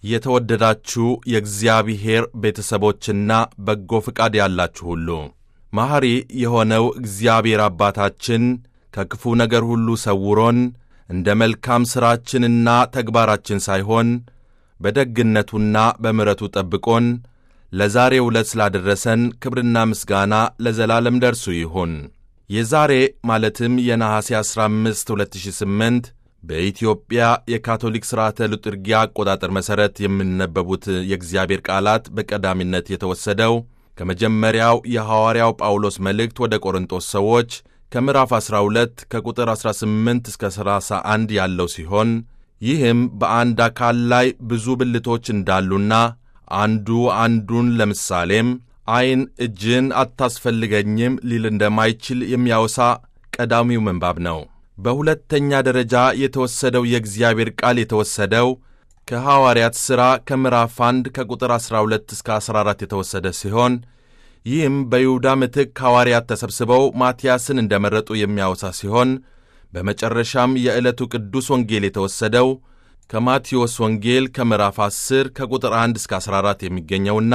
የተወደዳችሁ የእግዚአብሔር ቤተሰቦችና በጎ ፍቃድ ያላችሁ ሁሉ መሐሪ የሆነው እግዚአብሔር አባታችን ከክፉ ነገር ሁሉ ሰውሮን እንደ መልካም ሥራችንና ተግባራችን ሳይሆን በደግነቱና በምሕረቱ ጠብቆን ለዛሬው ዕለት ስላደረሰን ክብርና ምስጋና ለዘላለም ደርሱ ይሁን። የዛሬ ማለትም የነሐሴ 15 2008 በኢትዮጵያ የካቶሊክ ሥርዓተ ልጥርጊያ አቆጣጠር መሠረት የሚነበቡት የእግዚአብሔር ቃላት በቀዳሚነት የተወሰደው ከመጀመሪያው የሐዋርያው ጳውሎስ መልእክት ወደ ቆሮንጦስ ሰዎች ከምዕራፍ 12 ከቁጥር 18 እስከ 31 ያለው ሲሆን ይህም በአንድ አካል ላይ ብዙ ብልቶች እንዳሉና አንዱ አንዱን ለምሳሌም ዐይን እጅን አታስፈልገኝም ሊል እንደማይችል የሚያወሳ ቀዳሚው ምንባብ ነው። በሁለተኛ ደረጃ የተወሰደው የእግዚአብሔር ቃል የተወሰደው ከሐዋርያት ሥራ ከምዕራፍ 1 ከቁጥር 12 እስከ 14 የተወሰደ ሲሆን ይህም በይሁዳ ምትክ ሐዋርያት ተሰብስበው ማትያስን እንደመረጡ የሚያወሳ ሲሆን በመጨረሻም የዕለቱ ቅዱስ ወንጌል የተወሰደው ከማቴዎስ ወንጌል ከምዕራፍ 10 ከቁጥር 1 እስከ 14 የሚገኘውና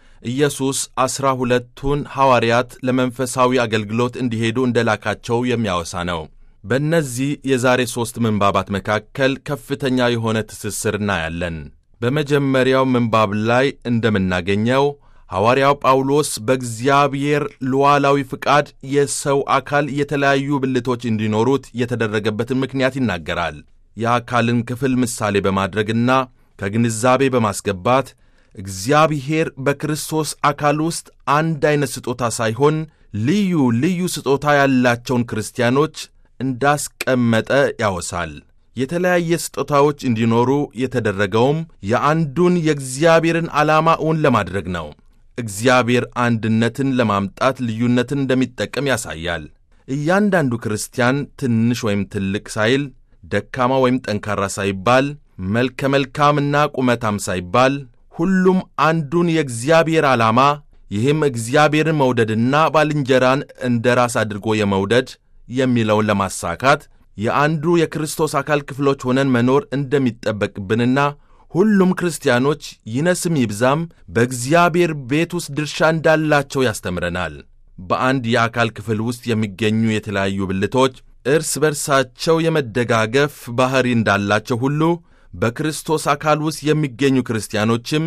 ኢየሱስ ዐሥራ ሁለቱን ሐዋርያት ለመንፈሳዊ አገልግሎት እንዲሄዱ እንደላካቸው የሚያወሳ ነው። በእነዚህ የዛሬ ሦስት ምንባባት መካከል ከፍተኛ የሆነ ትስስር እናያለን። በመጀመሪያው ምንባብ ላይ እንደምናገኘው ሐዋርያው ጳውሎስ በእግዚአብሔር ሉዓላዊ ፍቃድ የሰው አካል የተለያዩ ብልቶች እንዲኖሩት የተደረገበትን ምክንያት ይናገራል። የአካልን ክፍል ምሳሌ በማድረግና ከግንዛቤ በማስገባት እግዚአብሔር በክርስቶስ አካል ውስጥ አንድ ዐይነት ስጦታ ሳይሆን ልዩ ልዩ ስጦታ ያላቸውን ክርስቲያኖች እንዳስቀመጠ ያወሳል። የተለያየ ስጦታዎች እንዲኖሩ የተደረገውም የአንዱን የእግዚአብሔርን ዓላማ እውን ለማድረግ ነው። እግዚአብሔር አንድነትን ለማምጣት ልዩነትን እንደሚጠቀም ያሳያል። እያንዳንዱ ክርስቲያን ትንሽ ወይም ትልቅ ሳይል፣ ደካማ ወይም ጠንካራ ሳይባል፣ መልከ መልካምና ቁመታም ሳይባል ሁሉም አንዱን የእግዚአብሔር ዓላማ ይህም እግዚአብሔርን መውደድና ባልንጀራን እንደ ራስ አድርጎ የመውደድ የሚለውን ለማሳካት የአንዱ የክርስቶስ አካል ክፍሎች ሆነን መኖር እንደሚጠበቅብንና ሁሉም ክርስቲያኖች ይነስም ይብዛም በእግዚአብሔር ቤት ውስጥ ድርሻ እንዳላቸው ያስተምረናል። በአንድ የአካል ክፍል ውስጥ የሚገኙ የተለያዩ ብልቶች እርስ በርሳቸው የመደጋገፍ ባሕሪ እንዳላቸው ሁሉ በክርስቶስ አካል ውስጥ የሚገኙ ክርስቲያኖችም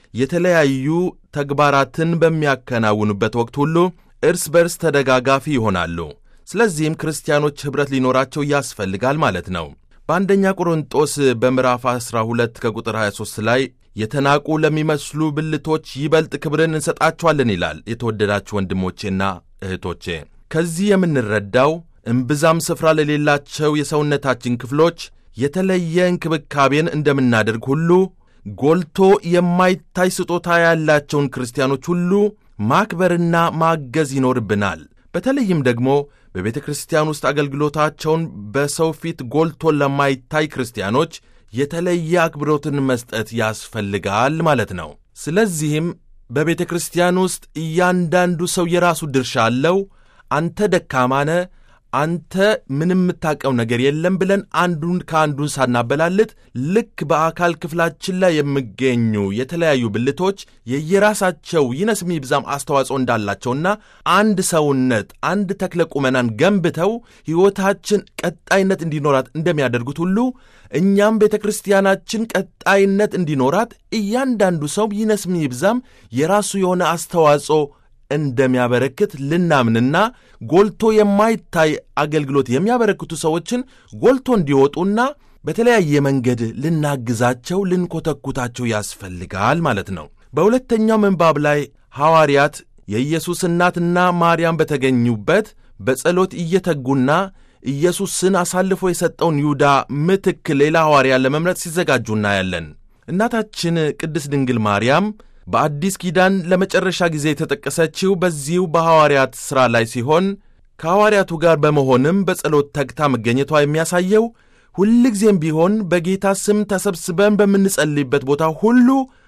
የተለያዩ ተግባራትን በሚያከናውኑበት ወቅት ሁሉ እርስ በርስ ተደጋጋፊ ይሆናሉ። ስለዚህም ክርስቲያኖች ኅብረት ሊኖራቸው ያስፈልጋል ማለት ነው። በአንደኛ ቆሮንጦስ በምዕራፍ 12 ከቁጥር 23 ላይ የተናቁ ለሚመስሉ ብልቶች ይበልጥ ክብርን እንሰጣቸዋለን ይላል። የተወደዳችሁ ወንድሞቼና እህቶቼ ከዚህ የምንረዳው እምብዛም ስፍራ ለሌላቸው የሰውነታችን ክፍሎች የተለየ እንክብካቤን እንደምናደርግ ሁሉ ጎልቶ የማይታይ ስጦታ ያላቸውን ክርስቲያኖች ሁሉ ማክበርና ማገዝ ይኖርብናል። በተለይም ደግሞ በቤተ ክርስቲያን ውስጥ አገልግሎታቸውን በሰው ፊት ጎልቶ ለማይታይ ክርስቲያኖች የተለየ አክብሮትን መስጠት ያስፈልጋል ማለት ነው። ስለዚህም በቤተ ክርስቲያን ውስጥ እያንዳንዱ ሰው የራሱ ድርሻ አለው። አንተ ደካማ ነህ አንተ ምንም የምታውቀው ነገር የለም ብለን አንዱን ከአንዱን ሳናበላልጥ ልክ በአካል ክፍላችን ላይ የሚገኙ የተለያዩ ብልቶች የየራሳቸው ይነስም ይብዛም አስተዋጽኦ እንዳላቸውና አንድ ሰውነት አንድ ተክለ ቁመናን ገንብተው ሕይወታችን ቀጣይነት እንዲኖራት እንደሚያደርጉት ሁሉ እኛም ቤተ ክርስቲያናችን ቀጣይነት እንዲኖራት እያንዳንዱ ሰው ይነስም ይብዛም የራሱ የሆነ አስተዋጽኦ እንደሚያበረክት ልናምንና ጎልቶ የማይታይ አገልግሎት የሚያበረክቱ ሰዎችን ጎልቶ እንዲወጡና በተለያየ መንገድ ልናግዛቸው፣ ልንኮተኩታቸው ያስፈልጋል ማለት ነው። በሁለተኛው ምንባብ ላይ ሐዋርያት የኢየሱስ እናትና ማርያም በተገኙበት በጸሎት እየተጉና ኢየሱስን አሳልፎ የሰጠውን ይሁዳ ምትክ ሌላ ሐዋርያ ለመምረጥ ሲዘጋጁ እናያለን። እናታችን ቅድስት ድንግል ማርያም በአዲስ ኪዳን ለመጨረሻ ጊዜ የተጠቀሰችው በዚሁ በሐዋርያት ሥራ ላይ ሲሆን ከሐዋርያቱ ጋር በመሆንም በጸሎት ተግታ መገኘቷ የሚያሳየው ሁልጊዜም ቢሆን በጌታ ስም ተሰብስበን በምንጸልይበት ቦታ ሁሉ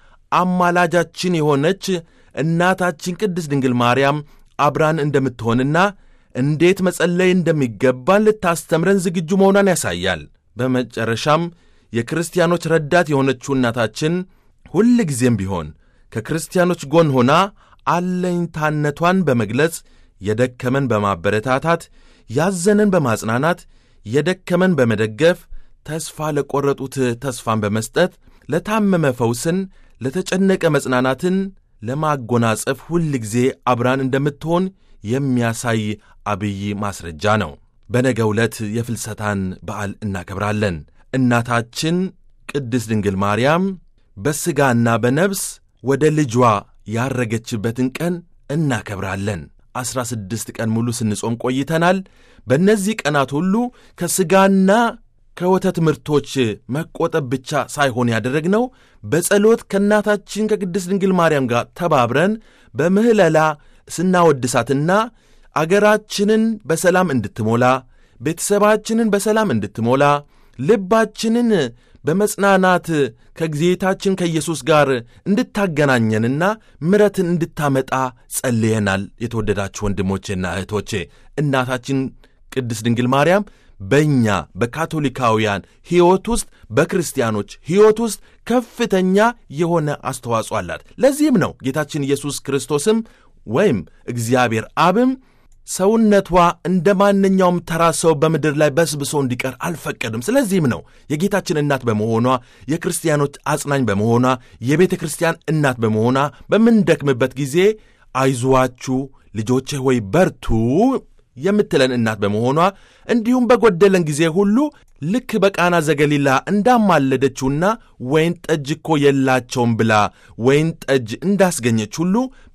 አማላጃችን የሆነች እናታችን ቅድስት ድንግል ማርያም አብራን እንደምትሆንና እንዴት መጸለይ እንደሚገባን ልታስተምረን ዝግጁ መሆኗን ያሳያል። በመጨረሻም የክርስቲያኖች ረዳት የሆነችው እናታችን ሁል ጊዜም ቢሆን ከክርስቲያኖች ጎን ሆና አለኝታነቷን በመግለጽ የደከመን በማበረታታት ያዘንን በማጽናናት የደከመን በመደገፍ ተስፋ ለቈረጡት ተስፋን በመስጠት ለታመመ ፈውስን፣ ለተጨነቀ መጽናናትን ለማጎናጸፍ ሁል ጊዜ አብራን እንደምትሆን የሚያሳይ አብይ ማስረጃ ነው። በነገ ዕለት የፍልሰታን በዓል እናከብራለን። እናታችን ቅድስት ድንግል ማርያም በሥጋና በነፍስ ወደ ልጇ ያረገችበትን ቀን እናከብራለን። ዐሥራ ስድስት ቀን ሙሉ ስንጾም ቆይተናል። በእነዚህ ቀናት ሁሉ ከሥጋና ከወተት ምርቶች መቆጠብ ብቻ ሳይሆን ያደረግነው በጸሎት ከእናታችን ከቅድስት ድንግል ማርያም ጋር ተባብረን በምህለላ ስናወድሳትና አገራችንን በሰላም እንድትሞላ ቤተሰባችንን በሰላም እንድትሞላ ልባችንን በመጽናናት ከጌታችን ከኢየሱስ ጋር እንድታገናኘንና ምረትን እንድታመጣ ጸልየናል። የተወደዳችሁ ወንድሞቼና እህቶቼ እናታችን ቅድስት ድንግል ማርያም በእኛ በካቶሊካውያን ሕይወት ውስጥ በክርስቲያኖች ሕይወት ውስጥ ከፍተኛ የሆነ አስተዋጽኦ አላት። ለዚህም ነው ጌታችን ኢየሱስ ክርስቶስም ወይም እግዚአብሔር አብም ሰውነቷ እንደ ማንኛውም ተራ ሰው በምድር ላይ በስብሶ እንዲቀር አልፈቀድም። ስለዚህም ነው የጌታችን እናት በመሆኗ የክርስቲያኖች አጽናኝ በመሆኗ የቤተ ክርስቲያን እናት በመሆኗ በምንደክምበት ጊዜ አይዟችሁ ልጆቼ ሆይ በርቱ የምትለን እናት በመሆኗ እንዲሁም በጎደለን ጊዜ ሁሉ ልክ በቃና ዘገሊላ እንዳማለደችውና ወይን ጠጅ እኮ የላቸውም ብላ ወይን ጠጅ እንዳስገኘች ሁሉ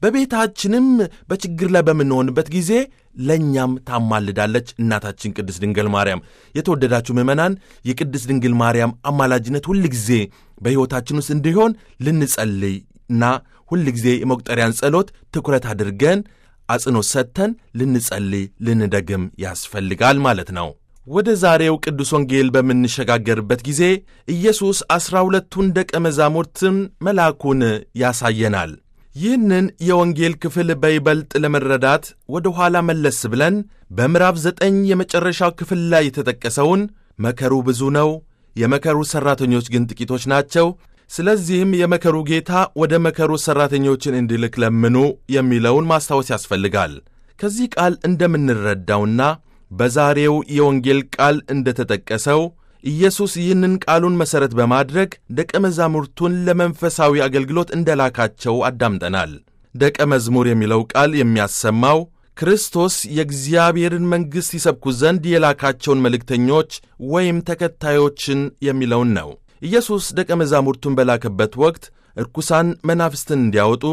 በቤታችንም በችግር ላይ በምንሆንበት ጊዜ ለእኛም ታማልዳለች እናታችን ቅድስት ድንግል ማርያም። የተወደዳችሁ ምዕመናን የቅድስት ድንግል ማርያም አማላጅነት ሁል ጊዜ በሕይወታችን ውስጥ እንዲሆን ልንጸልይ እና ሁል ጊዜ የመቁጠሪያን ጸሎት ትኩረት አድርገን አጽንኦት ሰጥተን ልንጸልይ ልንደግም ያስፈልጋል ማለት ነው። ወደ ዛሬው ቅዱስ ወንጌል በምንሸጋገርበት ጊዜ ኢየሱስ ዐሥራ ሁለቱን ደቀ መዛሙርትን መልአኩን ያሳየናል። ይህንን የወንጌል ክፍል በይበልጥ ለመረዳት ወደ ኋላ መለስ ብለን በምዕራፍ ዘጠኝ የመጨረሻው ክፍል ላይ የተጠቀሰውን መከሩ ብዙ ነው፣ የመከሩ ሠራተኞች ግን ጥቂቶች ናቸው ስለዚህም የመከሩ ጌታ ወደ መከሩ ሠራተኞችን እንዲልክ ለምኑ የሚለውን ማስታወስ ያስፈልጋል። ከዚህ ቃል እንደምንረዳውና በዛሬው የወንጌል ቃል እንደተጠቀሰው ኢየሱስ ይህንን ቃሉን መሠረት በማድረግ ደቀ መዛሙርቱን ለመንፈሳዊ አገልግሎት እንደላካቸው አዳምጠናል። ደቀ መዝሙር የሚለው ቃል የሚያሰማው ክርስቶስ የእግዚአብሔርን መንግሥት ይሰብኩ ዘንድ የላካቸውን መልእክተኞች ወይም ተከታዮችን የሚለውን ነው። ኢየሱስ ደቀ መዛሙርቱን በላከበት ወቅት እርኩሳን መናፍስትን እንዲያወጡ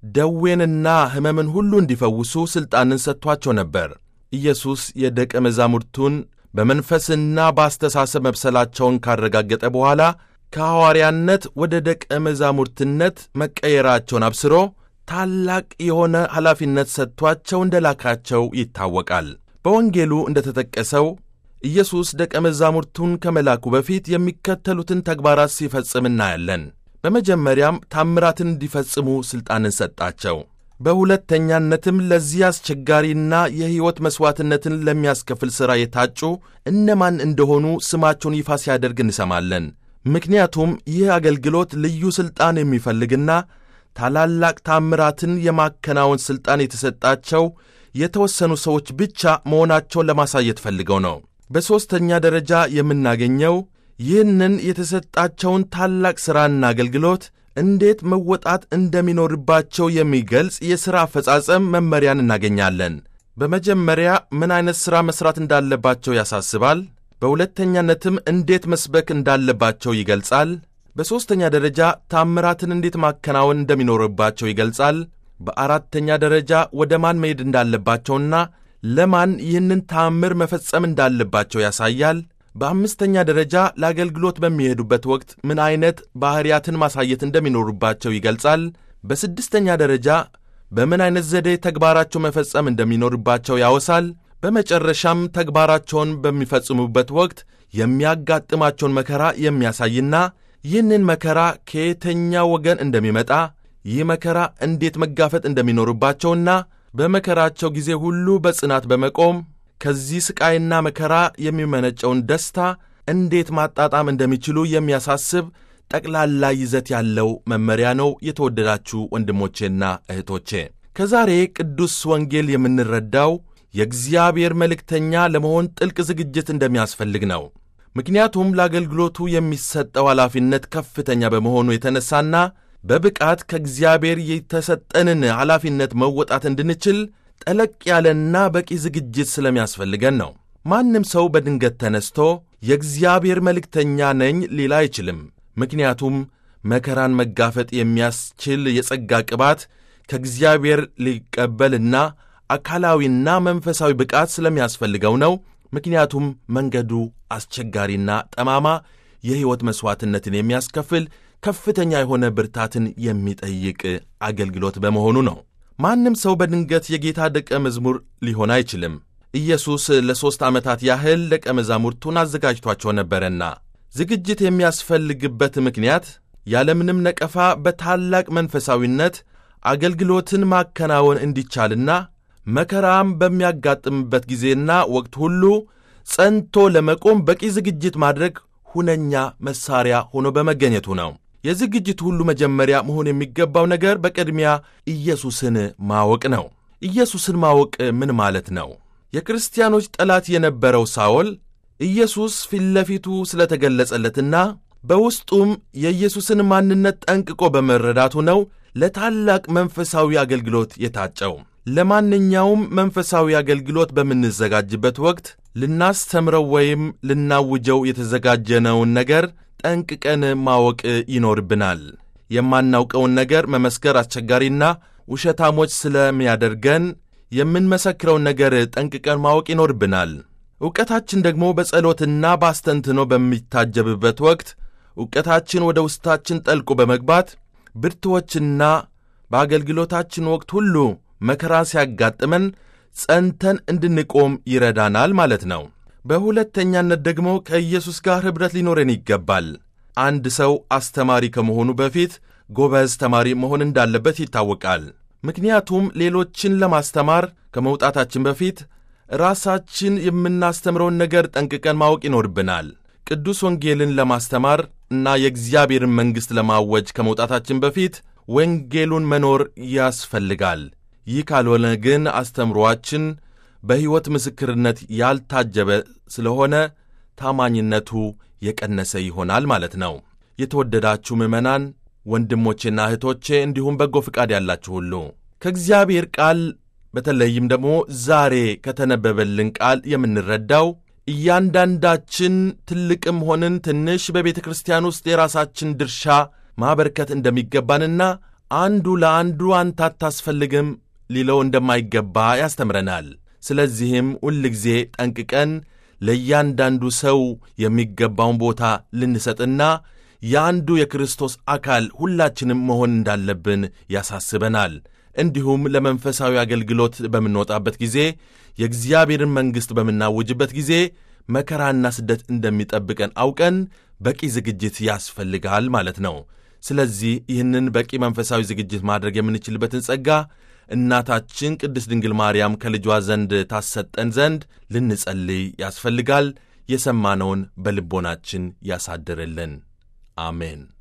ደዌንና ሕመምን ሁሉ እንዲፈውሱ ሥልጣንን ሰጥቷቸው ነበር። ኢየሱስ የደቀ መዛሙርቱን በመንፈስና በአስተሳሰብ መብሰላቸውን ካረጋገጠ በኋላ ከሐዋርያነት ወደ ደቀ መዛሙርትነት መቀየራቸውን አብስሮ ታላቅ የሆነ ኃላፊነት ሰጥቷቸው እንደላካቸው ይታወቃል። በወንጌሉ እንደተጠቀሰው ኢየሱስ ደቀ መዛሙርቱን ከመላኩ በፊት የሚከተሉትን ተግባራት ሲፈጽም እናያለን። በመጀመሪያም ታምራትን እንዲፈጽሙ ሥልጣንን ሰጣቸው። በሁለተኛነትም ለዚህ አስቸጋሪና የሕይወት መሥዋዕትነትን ለሚያስከፍል ሥራ የታጩ እነማን እንደሆኑ ስማቸውን ይፋ ሲያደርግ እንሰማለን። ምክንያቱም ይህ አገልግሎት ልዩ ሥልጣን የሚፈልግና ታላላቅ ታምራትን የማከናወን ሥልጣን የተሰጣቸው የተወሰኑ ሰዎች ብቻ መሆናቸውን ለማሳየት ፈልገው ነው። በሦስተኛ ደረጃ የምናገኘው ይህንን የተሰጣቸውን ታላቅ ሥራና አገልግሎት እንዴት መወጣት እንደሚኖርባቸው የሚገልጽ የሥራ አፈጻጸም መመሪያን እናገኛለን። በመጀመሪያ ምን ዐይነት ሥራ መሥራት እንዳለባቸው ያሳስባል። በሁለተኛነትም እንዴት መስበክ እንዳለባቸው ይገልጻል። በሦስተኛ ደረጃ ታምራትን እንዴት ማከናወን እንደሚኖርባቸው ይገልጻል። በአራተኛ ደረጃ ወደ ማን መሄድ እንዳለባቸውና ለማን ይህንን ታምር መፈጸም እንዳለባቸው ያሳያል። በአምስተኛ ደረጃ ለአገልግሎት በሚሄዱበት ወቅት ምን ዐይነት ባሕርያትን ማሳየት እንደሚኖሩባቸው ይገልጻል። በስድስተኛ ደረጃ በምን ዐይነት ዘዴ ተግባራቸው መፈጸም እንደሚኖርባቸው ያወሳል። በመጨረሻም ተግባራቸውን በሚፈጽሙበት ወቅት የሚያጋጥማቸውን መከራ የሚያሳይና ይህንን መከራ ከየተኛው ወገን እንደሚመጣ ይህ መከራ እንዴት መጋፈጥ እንደሚኖርባቸውና በመከራቸው ጊዜ ሁሉ በጽናት በመቆም ከዚህ ሥቃይና መከራ የሚመነጨውን ደስታ እንዴት ማጣጣም እንደሚችሉ የሚያሳስብ ጠቅላላ ይዘት ያለው መመሪያ ነው። የተወደዳችሁ ወንድሞቼና እህቶቼ ከዛሬ ቅዱስ ወንጌል የምንረዳው የእግዚአብሔር መልእክተኛ ለመሆን ጥልቅ ዝግጅት እንደሚያስፈልግ ነው። ምክንያቱም ለአገልግሎቱ የሚሰጠው ኃላፊነት ከፍተኛ በመሆኑ የተነሳና በብቃት ከእግዚአብሔር የተሰጠንን ኃላፊነት መወጣት እንድንችል ጠለቅ ያለና በቂ ዝግጅት ስለሚያስፈልገን ነው። ማንም ሰው በድንገት ተነስቶ የእግዚአብሔር መልእክተኛ ነኝ ሊል አይችልም። ምክንያቱም መከራን መጋፈጥ የሚያስችል የጸጋ ቅባት ከእግዚአብሔር ሊቀበልና አካላዊና መንፈሳዊ ብቃት ስለሚያስፈልገው ነው። ምክንያቱም መንገዱ አስቸጋሪና ጠማማ፣ የሕይወት መሥዋዕትነትን የሚያስከፍል ከፍተኛ የሆነ ብርታትን የሚጠይቅ አገልግሎት በመሆኑ ነው። ማንም ሰው በድንገት የጌታ ደቀ መዝሙር ሊሆን አይችልም። ኢየሱስ ለሦስት ዓመታት ያህል ደቀ መዛሙርቱን አዘጋጅቷቸው ነበረና ዝግጅት የሚያስፈልግበት ምክንያት ያለምንም ነቀፋ በታላቅ መንፈሳዊነት አገልግሎትን ማከናወን እንዲቻልና መከራም በሚያጋጥምበት ጊዜና ወቅት ሁሉ ጸንቶ ለመቆም በቂ ዝግጅት ማድረግ ሁነኛ መሳሪያ ሆኖ በመገኘቱ ነው። የዝግጅቱ ሁሉ መጀመሪያ መሆን የሚገባው ነገር በቅድሚያ ኢየሱስን ማወቅ ነው። ኢየሱስን ማወቅ ምን ማለት ነው? የክርስቲያኖች ጠላት የነበረው ሳኦል ኢየሱስ ፊት ለፊቱ ስለተገለጸለትና በውስጡም የኢየሱስን ማንነት ጠንቅቆ በመረዳቱ ነው ለታላቅ መንፈሳዊ አገልግሎት የታጨው። ለማንኛውም መንፈሳዊ አገልግሎት በምንዘጋጅበት ወቅት ልናስተምረው ወይም ልናውጀው የተዘጋጀነውን ነገር ጠንቅቀን ማወቅ ይኖርብናል። የማናውቀውን ነገር መመስከር አስቸጋሪና ውሸታሞች ስለሚያደርገን የምንመሰክረውን ነገር ጠንቅቀን ማወቅ ይኖርብናል። ዕውቀታችን ደግሞ በጸሎትና በአስተንትኖ በሚታጀብበት ወቅት ዕውቀታችን ወደ ውስጣችን ጠልቆ በመግባት ብርቱዎችና በአገልግሎታችን ወቅት ሁሉ መከራ ሲያጋጥመን ጸንተን እንድንቆም ይረዳናል ማለት ነው። በሁለተኛነት ደግሞ ከኢየሱስ ጋር ኅብረት ሊኖረን ይገባል። አንድ ሰው አስተማሪ ከመሆኑ በፊት ጎበዝ ተማሪ መሆን እንዳለበት ይታወቃል። ምክንያቱም ሌሎችን ለማስተማር ከመውጣታችን በፊት ራሳችን የምናስተምረውን ነገር ጠንቅቀን ማወቅ ይኖርብናል። ቅዱስ ወንጌልን ለማስተማር እና የእግዚአብሔርን መንግሥት ለማወጅ ከመውጣታችን በፊት ወንጌሉን መኖር ያስፈልጋል። ይህ ካልሆነ ግን አስተምሮአችን በሕይወት ምስክርነት ያልታጀበ ስለሆነ ታማኝነቱ የቀነሰ ይሆናል ማለት ነው። የተወደዳችሁ ምዕመናን ወንድሞቼና እህቶቼ እንዲሁም በጎ ፍቃድ ያላችሁ ሁሉ ከእግዚአብሔር ቃል በተለይም ደግሞ ዛሬ ከተነበበልን ቃል የምንረዳው እያንዳንዳችን ትልቅም ሆንን ትንሽ በቤተ ክርስቲያን ውስጥ የራሳችን ድርሻ ማበርከት እንደሚገባንና አንዱ ለአንዱ አንተ አታስፈልግም ሊለው እንደማይገባ ያስተምረናል። ስለዚህም ሁልጊዜ ጠንቅቀን ለእያንዳንዱ ሰው የሚገባውን ቦታ ልንሰጥና የአንዱ የክርስቶስ አካል ሁላችንም መሆን እንዳለብን ያሳስበናል። እንዲሁም ለመንፈሳዊ አገልግሎት በምንወጣበት ጊዜ የእግዚአብሔርን መንግሥት በምናውጅበት ጊዜ መከራና ስደት እንደሚጠብቀን አውቀን በቂ ዝግጅት ያስፈልጋል ማለት ነው። ስለዚህ ይህንን በቂ መንፈሳዊ ዝግጅት ማድረግ የምንችልበትን ጸጋ እናታችን ቅድስት ድንግል ማርያም ከልጇ ዘንድ ታሰጠን ዘንድ ልንጸልይ ያስፈልጋል። የሰማነውን በልቦናችን ያሳድርልን። አሜን።